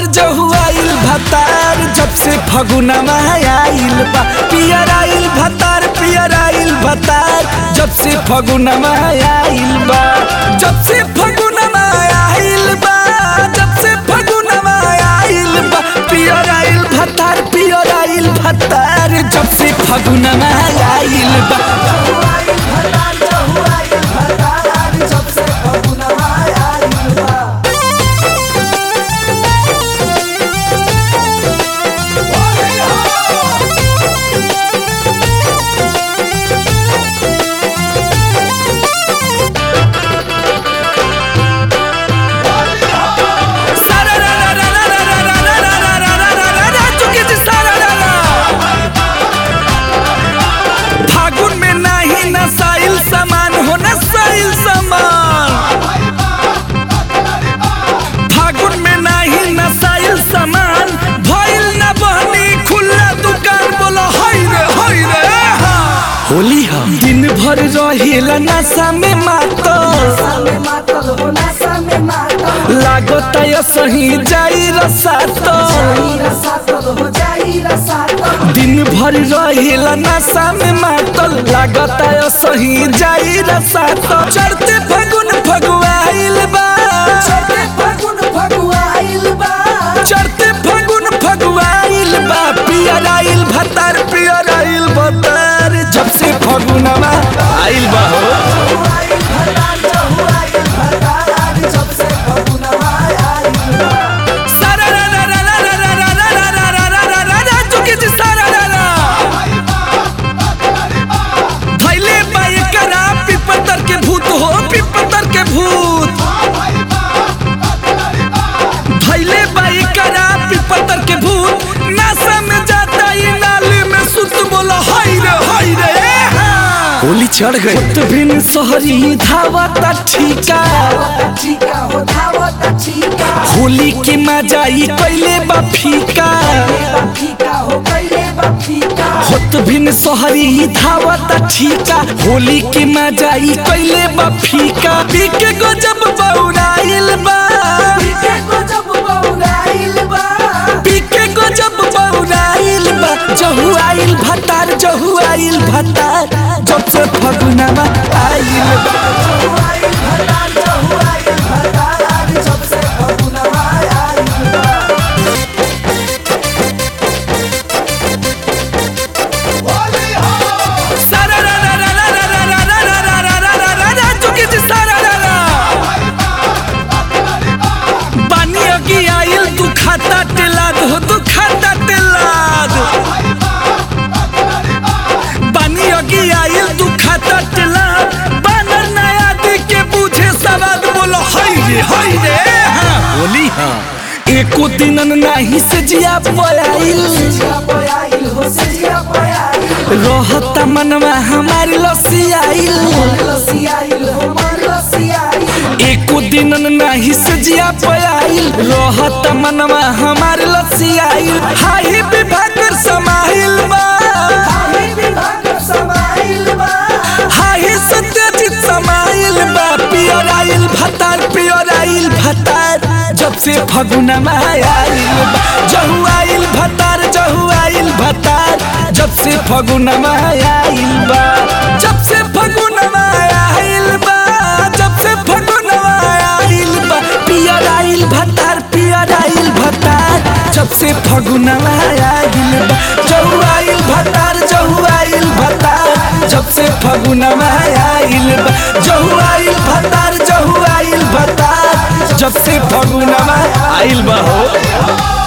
जहुआइल भतार जब से फगुनमा आइल बा पियर आइल भतार पियर आइल भतार जब से फगुनमा आइल बा जब से फगुनमा आइल बा जब से फगुनमा आइल बा पियर आइल भतार पियर आइल भतार जब से फगुनमा आइल बा सारा रा रा रा रा रा रा रा रा रा रा रा रा रा रा चुकी जी सारा रा रा फागुन में नाही नसाइल सामान हो नसाइल सामान फागुन में नाही नसाइल सामान भइल न बहनी खुला दुकान बोलो हाय रे हाय रे हा। होली हम दिन भर रहेला नशा में मातो लागत यो सही जाई रसातो दिन भर रहेला नशा में मातल लागत यो सही जाई रसातो चढ़ते फगुन फगुआइल बा चढ़ते फगुन फगुआइल बा पियर आइल भतार पियर आइल भतार जब से फगुनवा आइल बा हो सारा रा रा रा रा रा रा रा रा रा रा रा रा रा रा चुकी जी सारा रा रा धैले बाई करा पिपतर के भूत हो पिपतर के भूत धैले बाई करा पिपतर के भूत नासा में जाता ये नाली में सुत बोला हाय रे हाय रे होली चढ़ गई तो बिन सहरी धावता ठीका होली के मजाई कैले बा फीका होत बिन सहरी धावता ठीका होली के मजाई कैले बा फीका पीके गजब बौराइल बा पीके गजब बौराइल बा जहु आइल भतार जहु आइल भतार जब से फगुनवा आइल बा सारा रा रा रा रा रा रा रा रा रा रा रा रा रा रा चुकी जी सारा रा रा बानी अगी आइल तू खाता टेलाद हो तू खाता टेलाद बानी अगी आइल तू खाता टेलाद बानर नया दी के पूछे सवाद बोलो हाय रे हाय रे हाँ बोली हाँ एको दिनन नाही से जिया पयाइल रहता मनवा हमारी लसियाइल एको दिन नाही से जिया पयाइल रहत मनवा हमार लसियाइल हाही विभाग कर समाइल बा हाही सत्यजित समाइल बा पियर आइल भतार पियर आइल भतार जब से फगुनमा आइल बा जहु आइल भतार जहु आइल भतार जब से फगुनमा आइल बा जब से फगुनमा आइल बा जब से फगुनमा आइल बा पियर आइल भतार पियर आइल भतार जब से फगुनमा आइल बा जहु आइल भतार जहु आइल भतार जब से फगुनमा आइल बा जहु आइल भतार जहु आइल भतार जब से फगुनमा आइल बा हो